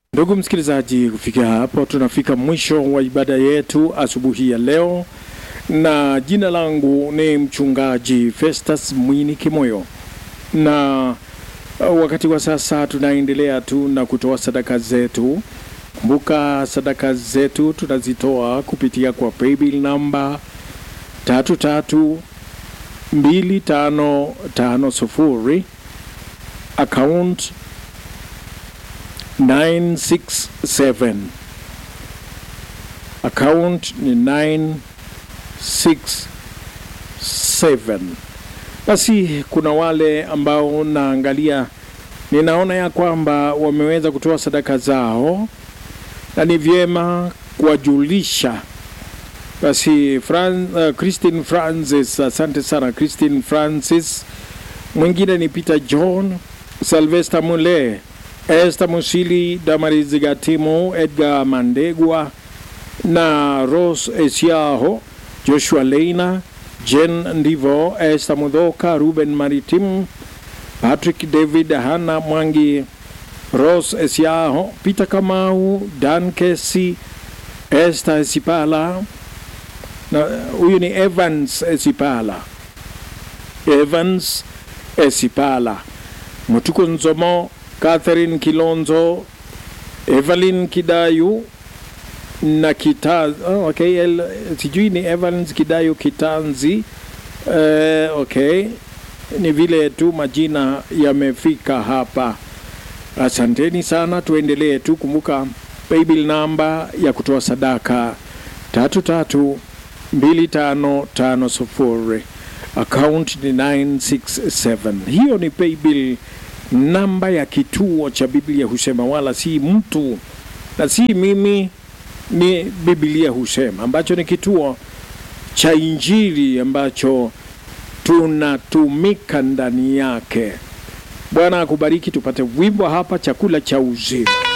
Ndugu msikilizaji, kufikia hapo tunafika mwisho wa ibada yetu asubuhi ya leo, na jina langu ni mchungaji Festus Mwini Kimoyo, na wakati wa sasa tunaendelea tu na kutoa sadaka zetu. Kumbuka sadaka zetu tunazitoa kupitia kwa paybill namba tatu tatu mbili tano tano sufuri account 967 account ni 967. Basi kuna wale ambao naangalia, ninaona ya kwamba wameweza kutoa sadaka zao, na ni vyema kuwajulisha. Basi Fran, uh, Christine Francis, asante sana Christine Francis. Mwingine ni Peter John, Sylvester Mule, Esther Musili, Damaris Gatimo, Edgar Mandegwa na Rose Esiaho, Joshua Leina, Jen Ndivo, Esther Mudhoka, Ruben Maritim, Patrick David, Hana Mwangi, Rose Esiaho, Peter Kamau, Dan Kesi, Esther Esipala na huyu ni Evans Esipala, Evans Esipala, Mutuku Nzomo, Catherine Kilonzo, Evelyn Kidayu na kita, oh, okay, el, sijui ni Evans Kidayu Kitanzi. Uh, okay, ni vile tu majina yamefika hapa. Asanteni sana, tuendelee tu. Kumbuka paybill namba ya kutoa sadaka tatu tatu mbili tano tano sufuri account ni 967. Hiyo ni paybill namba ya kituo cha Biblia husema, wala si mtu na si mimi, ni Biblia husema, ambacho ni kituo cha Injili ambacho tunatumika ndani yake. Bwana akubariki. Tupate wimbo hapa, chakula cha uzima.